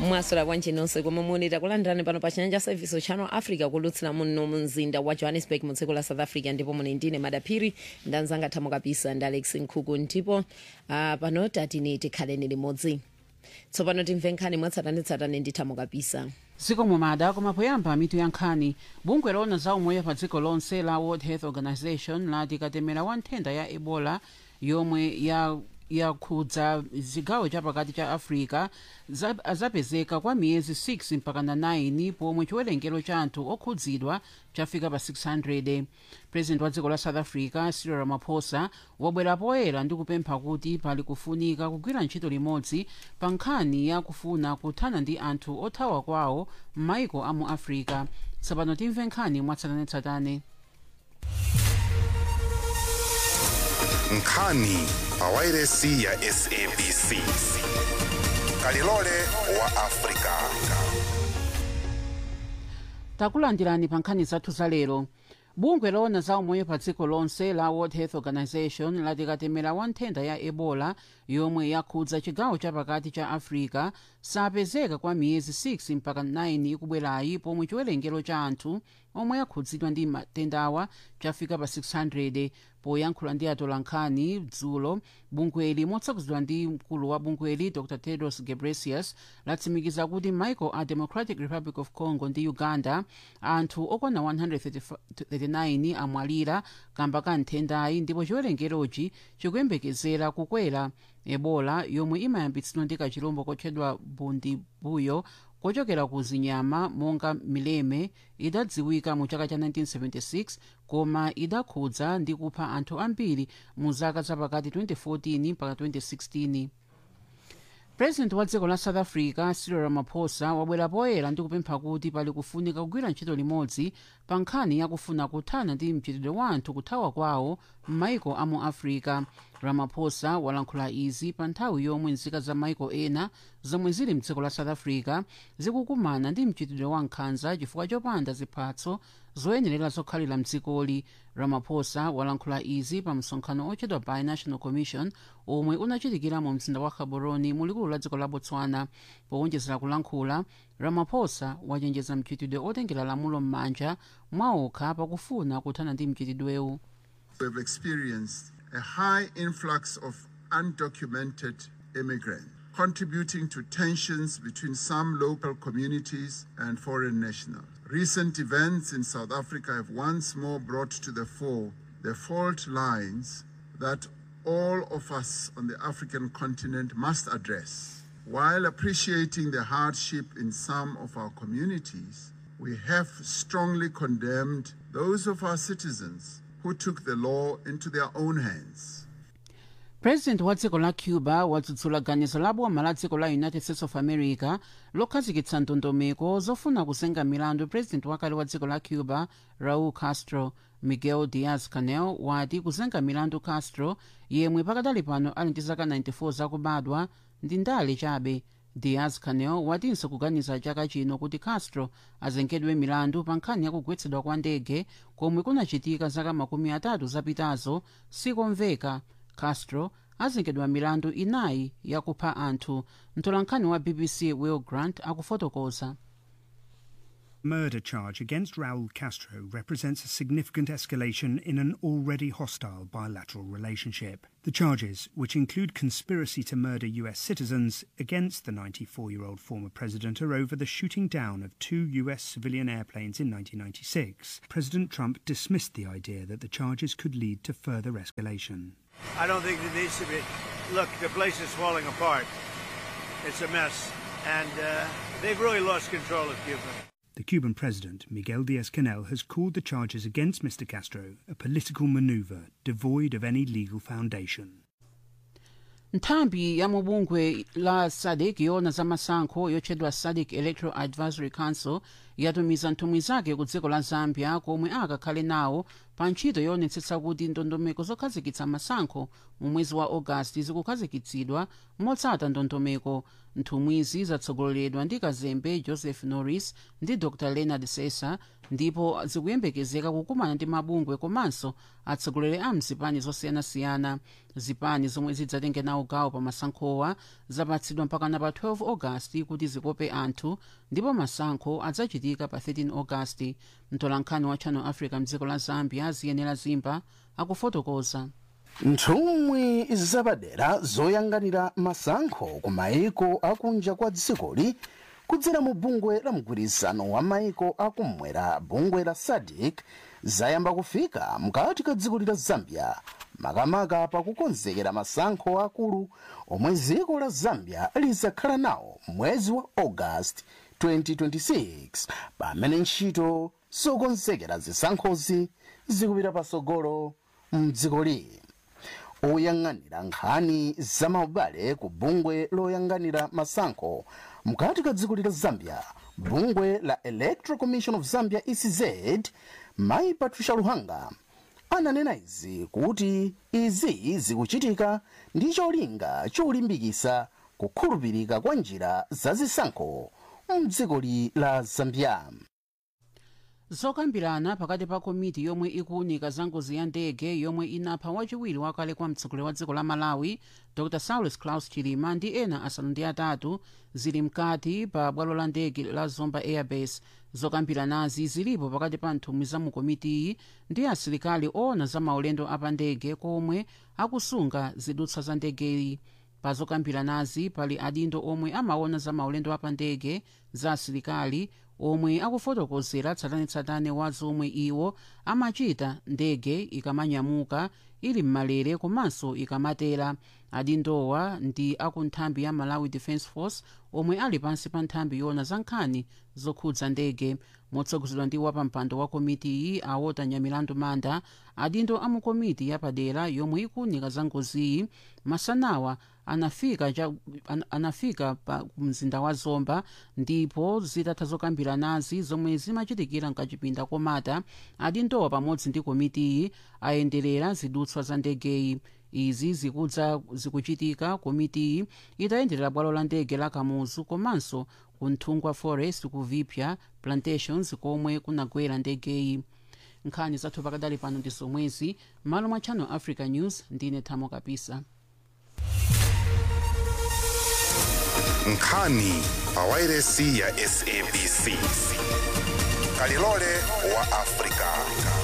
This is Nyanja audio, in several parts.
mwaswera bwanji nonse komwe muli takulandirani pano pa chanyanja service channel africa kulutsira muno mu mzinda wa johannesburg mu dziko la south africa ndipo muli ndine madaphiri ndanzanga thamo kapisa ndi alex nkhuku ndipo uh, pano tatini tikhaleni limodzi tsopano timve nkhani mwatsatanetsatane ndi thamo kapisa dziko mumada koma poyamba mitu ya nkhani bungwe lona za umoyo pa dziko lonse la world health organization lati katemera wa nthenda ya ebola yomwe ya yakhudza zigawo chapakati cha africa za- azapezeka kwa miyezi 6 mpaka na 9 pomwe chiwerengero cha anthu okhudzidwa chafika pa 600 president wa dziko la south africa cyril ramaphosa wabwera poyera ndi kupempha kuti pali kufunika kugwira ntchito limodzi pa nkhani ya kufuna kuthana ndi anthu othawa kwawo m'maiko a mu africa tsopano timve nkhani mwatsatanetsatane nkhani pa wairesi ya sabc kalilole wa afrika takulandirani pa nkhani zathu za lero bungwe lona za umoyo pa dziko lonse la world health organization lati katemera wa nthenda ya ebola yomwe yakhudza chigawo chapakati cha africa sapezeka kwa miyezi 6 mpaka 9 ikubwerayi pomwe chiwerengero cha anthu omwe akhudzidwa ndi matendawa chafika pa 600 poyankhula ndi atolankhani dzulo bungweli motsogozedwa ndi mkulu wa bungweli dr tedros ghebreyesus latsimikiza kuti michael a democratic republic of congo ndi uganda anthu okwana 139 amwalira kamba ka nthendayi ndipo chiwerengerochi chikuyembekezera kukwera ebola yomwe imayambitsidwa ndi kachirombo kotchedwa bundibuyo kochokera ku zinyama monga mileme idadziwika mu chaka cha 1976 koma idakhudza ndi kupha anthu ambiri mu zaka zapakati 2014 mpaka 2016 president wa dziko la south africa cyril ramaphosa wabwera poyera ndi kupempha kuti pali kufunika kugwira ntchito limodzi pa nkhani yakufuna kuthana ndi mchitidwe wa anthu kuthawa kwawo m'maiko a mu africa ramaphosa walankhula izi pa nthawi yomwe nzika za maiko ena zomwe zili mdziko la south africa zikukumana ndi mchitidwe wa nkhanza chifukwa chopanda ziphatso zoyenerera zokhalira mdzikoli ramaphosa walankhula izi pa msonkhano ochedwa binational commission omwe unachitikira mu mzinda wa gaborone mu likulu la dziko la botswana powonjezera kulankhula ramaphosa wachenjeza mchitidwe otengera lamulo m'manja mwaokha pakufuna kuthana ndi mchitidwewu We've experienced a high influx of undocumented immigrants, contributing to tensions between some local communities and foreign nationals. Recent events in South Africa have once more brought to the fore the fault lines that all of us on the African continent must address. While appreciating the hardship in some of our communities, we have strongly condemned those of our citizens who took the law into their own hands. president wa dziko la cuba wadzudzula ganizo la boma la dziko la united states of america lokhazikitsa ndondomeko zofuna kuzenga milandu president wakale wa dziko la cuba raul castro miguel diaz canel wati kuzenga milandu castro yemwe pakadali pano ali ndi zaka 94 zakubadwa ndi ndale chabe diaz canel watinso kuganiza chaka chino kuti castro azengedwe milandu pa nkhani yakugwetsedwa kwa ndege komwe kunachitika zaka makumi atatu zapitazo sikomveka castro azengedwa milandu inayi yakupha anthu mtolankhani wa bbc will grant akufotokoza murder charge against Raul Castro represents a significant escalation in an already hostile bilateral relationship. The charges, which include conspiracy to murder US citizens against the 94 year old former president, are over the shooting down of two US civilian airplanes in 1996. President Trump dismissed the idea that the charges could lead to further escalation. I don't think it needs to be. Look, the place is falling apart. It's a mess. And uh, they've really lost control of Cuba. The Cuban president, Miguel Diaz Canel, has called the charges against Mr. Castro a political maneuver devoid of any legal foundation. nthambi ya mubungwe la sadc yona za masankho yotchedwa sadc electoral advisory council yatumiza nthumwi zake ku dziko la zambia komwe akakhale nawo pa ntchito yoonetsetsa kuti ndondomeko zokhazikitsa masankho mu mwezi wa ogasiti zikukhazikitsidwa motsata ndondomeko nthumwizi zatsogoleredwa ndi kazembe joseph norris ndi dr leonard sesa ndipo zikuyembekezeka kukumana ndi mabungwe komanso atsogoleri a mzipani zosiyanasiyana zipani zomwe zidzatenge nawo gawo pa masankhowa zapatsidwa mpakana pa 12 ogasiti kuti zikope anthu ndipo masankho adzachitika pa 13 ogasiti mtolankhani wa channel africa mdziko la zambia ziyenera zimba akufotokoza nthumwi zapadera zoyanganira masankho ku maiko akunja kwa dzikoli kudzera mu bungwe la mgwirizano wa maiko akumwera bungwe la sadc zayamba kufika mkati ka dziko la zambia makamaka pakukonzekera masankho akulu omwe dziko la zambia lizakhala nawo mwezi wa august 2026 pamene ntchito zokonzekera zisankhozi zikupita pasogolo mdzikoli oyang'anira nkhani zamaubale ku bungwe loyang'anira masankho mkati ka dziko la zambia bungwe la electoral commission of zambia ecz mayi patricia luhanga ananena izi kuti izi zikuchitika ndi cholinga cholimbikitsa kukhulupirika kwa njira zazisankho mdzikoli la zambia zokambirana pakati pa komiti yomwe ikuwunika za ngozi ya ndege yomwe inapha wachiwiri wakale kwa mtsogoleri wa dziko la malawi dr saulus claus chilima ndi ena asanu ndi atatu zili mkati pa bwalo la ndege la zomba airbase zokambiranazi zilipo pakati pa nthumwi za mu komitiyi ndi asilikali oona za maulendo apandege komwe akusunga zidutswa za ndegeyi pa zokambiranazi pali adindo omwe amaona za maulendo apandege za asilikali omwe akufotokozera tsatanetsatane wa zomwe iwo amachita ndege ikamanyamuka ili mmalere komanso ikamatera adindowa ndi aku nthambi ya malawi defence force omwe ali pansi pa nthambi yona za nkhani zokhudza ndege motsogozedwa ndi wapampando wa komitiyi awota nyamilandu manda adindo a mu komiti yapadera yomwe ikuwunika za ngoziyi masanawa anafika, ja, an, anafika pa mzinda wa zomba ndipo zitatha zokambiranazi zomwe zimachitikira mkachipinda komata adindowa pamodzi ndi komitiyi ayenderera zidutswa za ndegeyi izi zikudza zikuchitika komitiyi itayenderera bwalo la ndege la kamuzu komanso ku nthungwa forest ku vipya plantations komwe kunagwera ndegeyi nkhani zathu pakadali pano ndi zomwezi malo mwa channel africa news ndine thamo kapisa nkhani pawairesi ya sabc kalilole wa afrika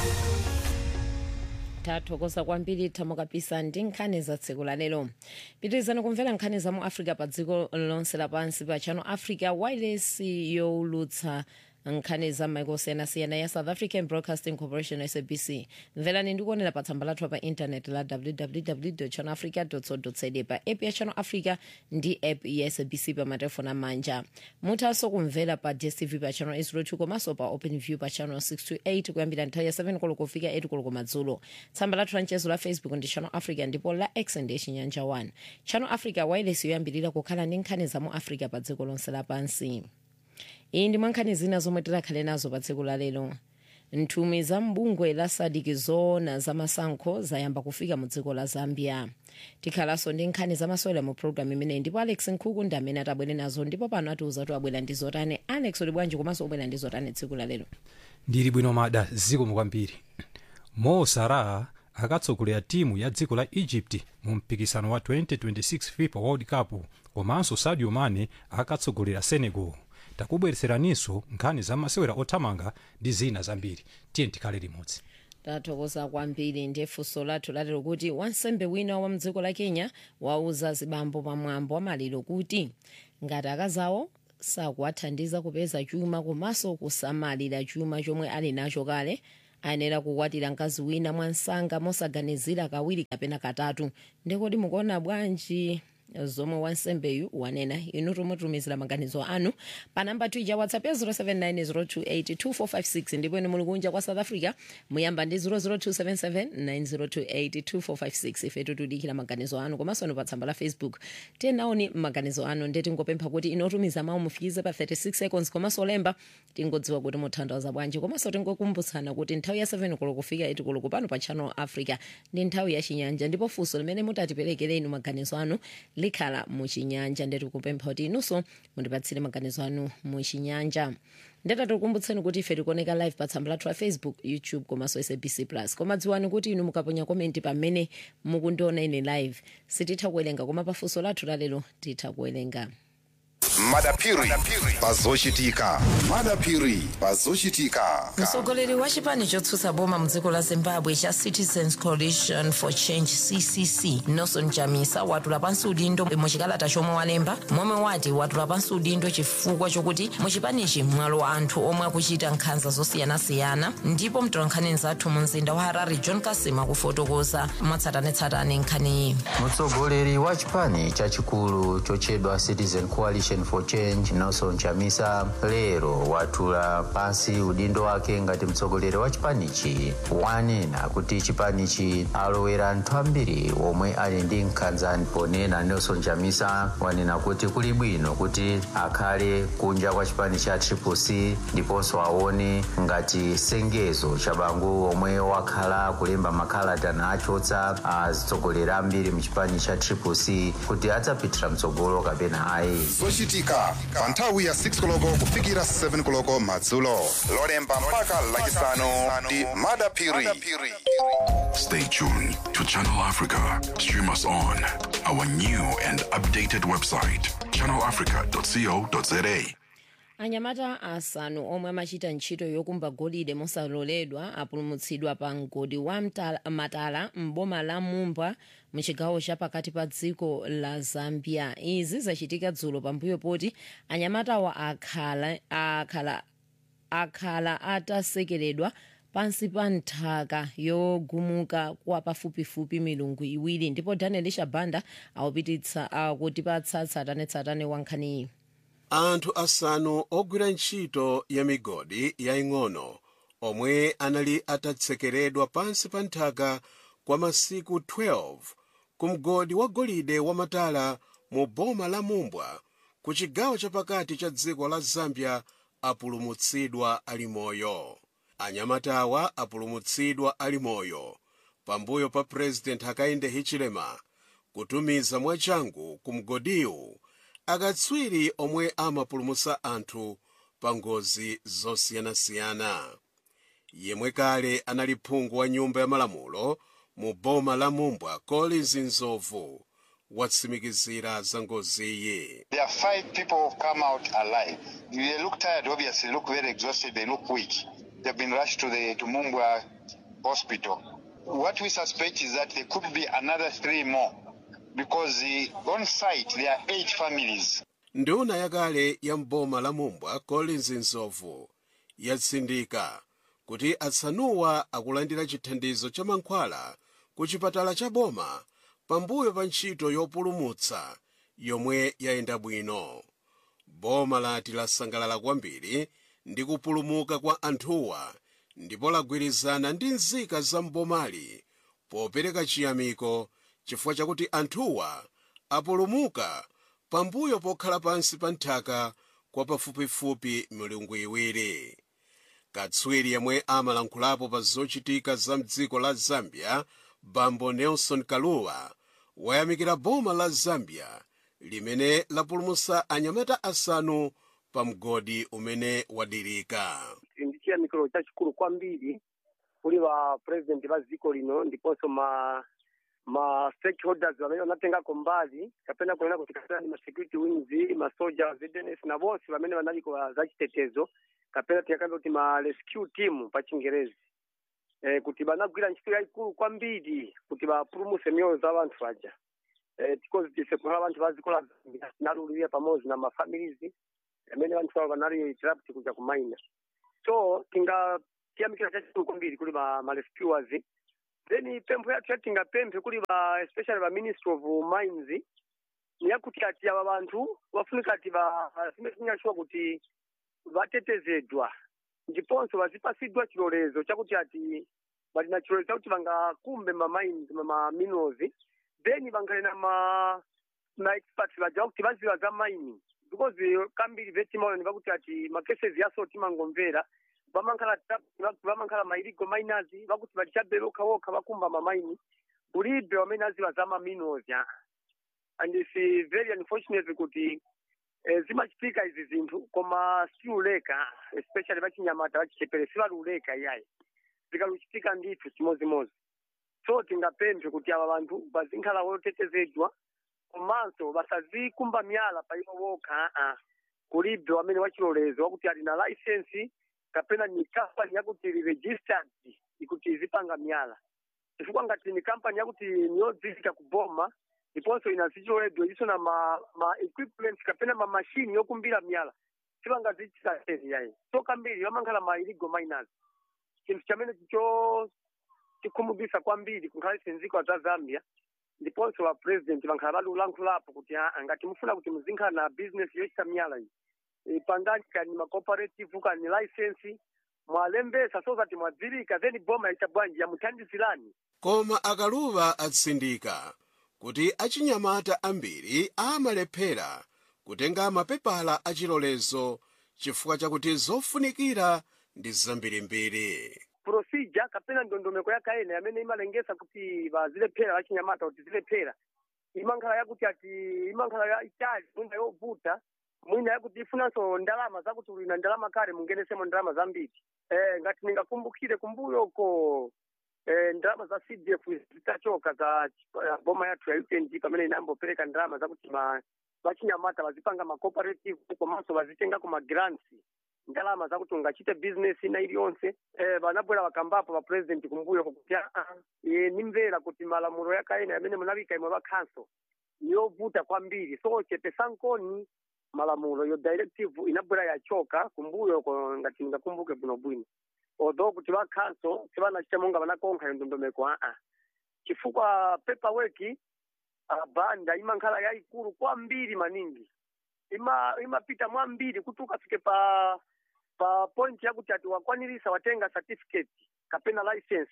tathokoza kwambiri thamo kapisa ndi nkhani za tsiku la lero pitirizani kumvera nkhani za mu africa pa dziko lonse lapansi pa channel africa wireless yowulutsa nkhani za maiko osiyanasiyana ya south african broadcasting corporation sabc mverani ndikuonera pa tsamba lathu pa intaneti la www channel africa co za pa app ya channel africa ndi app ya sabc pa matelefoni amanja muthanso kumvera pa dstv pa channel 802 komanso pa open view pa channel 628 kuyambira nthawi ya 7 koloko kufika 8 koloko madzulo tsamba lathu la mchezo la facebook ndi channel africa ndipo la x ndi chinyanja 1 channel africa wireless yoyambirira kukhala ndi nkhani za mu africa pa dziko lonse lapansi iyi ndi mwankhani zina zomwe tidakhale nazo pa tsiku la lero nthumwi za mbungwe la sadc zoona za masankho zayamba kufika mu dziko la zambia tikhalanso ndi nkhani zamasewera mu programu imeneyi ndipo alex nkhuku ndi amene atabwere nazo ndipo pano atiuza kuti abwera ndi zotani alex uli bwanji komanso ubwera ndi zotani tsiku la lero ndili bwino mada zikomo kwambiri mo salah akatsogolera timu ya dziko la egypt mu mpikisano wa 2026 fifa world cup komanso sadio mane akatsogolera senegal takubweretseraninso nkhani za masewera othamanga ndi zina zambiri tiye tikhale limodzi tathokoza kwambiri ndi funso lathu lalero kuti wansembe wina wa mdziko la kenya wauza zibambo pamwambo wa maliro kuti ngati akazawo sakuwathandiza kupeza chuma komanso kusamalira chuma chomwe ali nacho kale ayenera kukwatira mkazi wina mwansanga mosaganizira kawiri kapena katatu ndikoti mukuona bwanji zomwe wansembeyu wanena inu tumutumizira maganizo anu pa namba tija whatsapp ya 0790282456 ndipo ine muli kunja kwa south africa muyamba ndi 0027790282456 ife tutudikira maganizo anu komanso anu pa tsamba la facebook tenaoni maganizo anu ndeti ngopempha kuti inotumiza mawu mufikize pa 36 seconds komanso olemba tingodziwa kuti mutanthauza bwanji komanso tingokumbutsana kuti nthawi ya 7 koloko kufika 8 koloko pano pa channel africa ndi nthawi ya chinyanja ndipo funso limene mutatiperekere inu maganizo anu likhala muchinyanja ndeti kupempha kuti inunso mundipatsire maganizo anu muchinyanja ndeta tikukumbutseni kuti ife tikuoneka live pa tsamba lathu la facebook youtube komanso sabc plus koma dziwani kuti inu mukaponya komenti pamene mukundiona ine live sititha kuwerenga koma pafunso lathu lalero titha kuwerenga madapiri pazochitika madapiri pazochitika mtsogoleri wa chipani chotsutsa boma mdziko la zimbabwe cha citizens coalition for change ccc nelson chamisa watula pansi udindo muchikalata chomwe walemba momwe wati watula pansi udindo chifukwa chokuti muchipanichi mwalo anthu omwe akuchita nkhanza zosiyanasiyana ndipo mtolankhani nzathu mu mzinda wa harare john kasima kufotokoza mwatsatanetsatane nkhaniyi mtsogoleri wa chipani chachikulu chochedwa citizen coalition for change nelson chamisa lero watula pansi udindo wake ngati mtsogoleri wa chipanichi wanena kuti chipanichi alowera anthu ambiri omwe ali ndi nkhanza ponena nelson chamisa wanena kuti kuli bwino kuti akhale kunja kwa chipani cha triplec ndiponso aone ngati sengezo cha bangu omwe wakhala kulemba makalata nachotsa atsogoleri ambiri mchipani cha triplec kuti adzapitira mtsogolo kapena ayi zochitika pa nthawi ya 6 koloko kufikira 7 koloko madzulo lolemba mpaka lachisanu ndi madapiri Stay tuned to Channel Africa. Stream us on our new and updated website, channelafrica.co.za. anyamata asanu omwe amachita ntchito yokumba golide mosaloledwa apulumutsidwa pa mgodi wa Mtala- matala mboma la mumbwa muchigawo cha pakati pa dziko la zambia izi zachitika dzulo pambuyo poti anyamatawa akhala akhala akhala atasekeredwa pansi pa nthaka yogumuka kwa pafupifupi milungu iwiri ndipo daniel shabanda akupititsa akutipatsa tsatanetsatane wa nkhaniyi anthu asanu ogwira ntchito ya migodi yaying'ono omwe anali atatsekeredwa pansi pa nthaka kwa masiku 12 ku mgodi wa golide wamatala mu boma la mumbwa ku chigawo chapakati cha dziko la zambia apulumutsidwa ali moyo anyamatawa apulumutsidwa ali moyo pambuyo pa purezidenti hakainde hichilema kutumiza mwachangu ku mgodiwu akatswiri omwe amapulumutsa anthu pa ngozi zosiyanasiyana yemwe kale anali phungu wa nyumba ya malamulo mu boma la mumbwa collins nzovu watsimikizira za ngoziyi There are five people who've come out alive. They look tired, obviously, look very exhausted, they look weak. They've been rushed to the to Mumbwa hospital. What we suspect is that there could be another three more because the, on site there are eight families. nduna yakale ya mboma la mumbwa collins nzovu yatsindika kuti atsanuwa akulandira chithandizo cha mankhwala ku chipatala cha boma pambuyo pa ntchito yopulumutsa yomwe yayenda bwino boma lati lasangalala kwambiri ndi kupulumuka kwa anthuwa ndipo lagwirizana ndi nzika za mbomali popereka chiyamiko chifukwa chakuti anthuwa apulumuka pambuyo pokhala pansi pa nthaka kwa pafupifupi milungu iwiri katswiri yemwe amalankhulapo pa zochitika za mdziko la zambia bambo nelson kaluwa wayamikira boma la zambia limene lapulumutsa anyamata asanu pa mgodi umene wadirika ndi chiyamikiro chachikulu kwambiri kuli va president va dziko lino ndiponso ma ma stakeholders vamene vanatengako mbali kapena kunena kuti kapena ndi ma security wings masoja ZNS na vonse vamene vanaliko za chitetezo kapena tingakambe kuti ma rescue team pa chingerezi eh, kuti vanagwira ntchito yayikulu kwambiri kuti vapulumutse miyoyo za vanthu aja eh, because tise kukhala vanthu va dziko la zambia tinalulira pamodzi na mafamilies amene vanthu avo vanali trapped kuja kumaina so tingakiyamikira chachikulu kwambiri kuli ma, ma rescuers then pempho yathu yatingapemphe kuli va especially va ministry of mines niyakuti ati ava vanthu vafunika ati zimezinyashuwa kuti vatetezedwa ndiponso vazipasidwa chilolezo chakuti ati vali na chilolezo chakuti vangakumbe mamaini mamaminerals then vankhale na ma maexperts vaja vakuti vaziva za mining because kambiri vetimaonani vakuti ati macases yaso timangomvera vamankhana vamankhana mailigo miners vakuti valichabe vokha vokha vakumba mamaini kulibe wamene aziva za maminerals ya and it's very unfortunate kuti eh, zimachitika izi zinthu koma siuleka especially vachinyamata vachichepere sivaluleka iyayi zikaluchitika ndithu chimozimozi so tingapemphe kuti ava vanthu vazinkhala wotetezedwa komanso vasazikumba miyala pa iwo vokha aa kulibe wamene wachilolezo wakuti ali na license kapena ni kampani yakuti ili registered ikuti izipanga miyala chifukwa ngati ni kampani yakuti niyodziwika kuboma ndiponso ina zichiloledwa iso na ma, ma equipment kapena ma machine yokumbira miyala sivangazichita sezi yayi so kambiri vamankhana ma illegal miners chinthu chamene chicho chikhumudwisa kwambiri kunkhale sinziko za zambia ndiponso va president vankhala valulankhulapo kuti aa ngati mufuna kuti muzinkhala na business yochita miyala iyi e, pangani kani macooperative kani license mwalembesa so zati mwadzirika then boma yaita bwanji yamuthandizirani koma akaluva atsindika kuti achinyamata ambiri amalephera kutenga mapepala achilolezo chifukwa chakuti zofunikira ndi zambirimbiri procedure kapena ndondomeko yakaena yamene imalengesa kuti vazilephera vachinyamata kuti zilephera imankhala yakuti ati imankhala ya itali mwina yovuta mwina yakuti ifunanso ndalama zakuti uli na ndalama kale mungenesemo ndalama zambiri eh, ngati ningakumbukire kumbuyoko eh, ndalama za cdf zitachoka za uh, boma yathu ya UNG pamene inambopereka ndalama zakuti ma vachinyamata vazipanga macooperative komanso vazitengako magrants ndalama zakuti ungachite business ina iliyonse eh, vanabwera vakambapo va president kumbuyo kuti aa e, nimvera kuti malamulo yakaena yamene munavika imwe va council yovuta kwambiri so chepesankoni malamulo yo directive inabwera yachoka kumbuyo ko ngati ningakumbuke bwinobwino although kuti va council sivanachita monga vanakonkha yo ndondomeko aa chifukwa paperwork uh, banda imankhala yayikulu kwambiri maningi ima imapita mwambiri kuti ukafike pa pa point yakuti ati wakwanirisa watenga certificate kapena license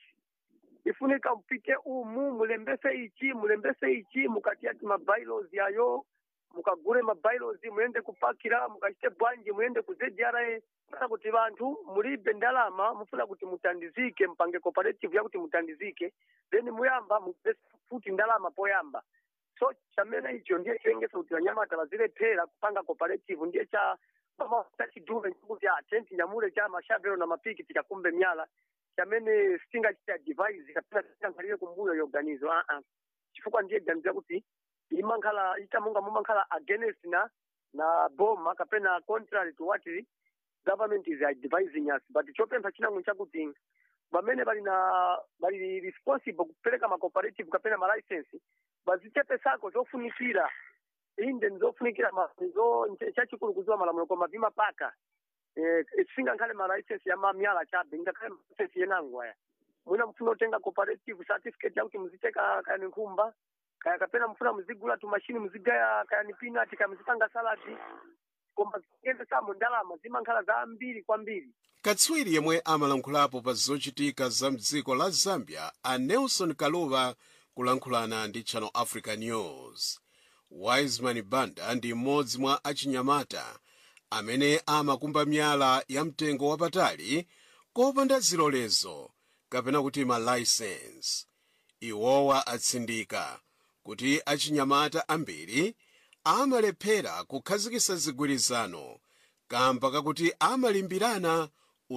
ifunika mpite umu mulembese ichi mulembese ichi mukati ati mabylaws yayo mukagure mabylaws muyende kupakira mukachite bwanji muyende ku ZRA funa kuti vanthu mulibe ndalama mufuna kuti mutandizike mpange cooperative yakuti mutandizike then muyamba mupese futi ndalama poyamba so chamene icho ndiye chilengesa kuti vanyamata vazilephera kupanga cooperative ndiye cha tachidume chikuti atenti nyamule cha mashavelo na mapiki tikakumbe myala chamene sitingachita device kapena tisankhalire kumbuyo yoganizo aa chifukwa ndiye ganizo yakuti imankhala itamonga mumankhala against na na boma kapena contrary to what government is advising us but chopempha chinango chakuti vamene vali na vali responsible kupereka macooperative kapena malicense vazichepesako zofunikira inde nizofunikira zo chachikulu kuziwa malamulo koma vimapaka eh, singankhale malicense ya mamyala chabe ngakhale malicense yenango aya mwina mfuna utenga cooperative certificate yakuti muziteka kayani nkhumba kaya kapena mfuna muzigula tumashini muzigaya kayani peanut kaya muzipanga saladi koma zikuyendesamo ndalama zimankhala zambiri kwambiri katswiri yemwe amalankhulapo pa zochitika za mdziko la zambia a nelson kaluva kulankhulana ndi channel africa news wiseman banda ndi mmodzi mwa achinyamata amene amakumba miyala ya mtengo wapatali kopanda zilolezo kapena kuti malaisensi iwowa atsindika kuti achinyamata ambiri amalephera kukhazikitsa zigwirizano kamba kakuti amalimbirana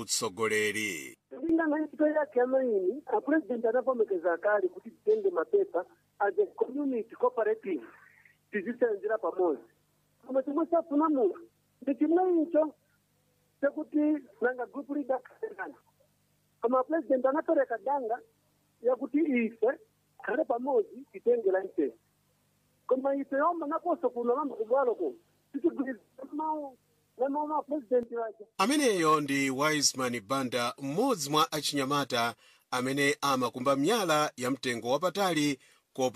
utsogoleri kulingana ntchito yake yamaini apurezidenti anavomekeza kale kuti titenge mapepa as a community cooperative tizisenzera pamodzi koma chomwe chafuna munthu ndi chimwe icho chekuti nanga group leader kaenana koma apurezidenti anapereka danga yakuti ife khale pamodzi titenge license koma ife yomwe naponso kuno lamba kubwalo kuno titigwirizana mawu na mawu ma president waja ameneyo ndi wiseman banda mmodzi mwa achinyamata amene amakumba miyala ya mtengo wapatali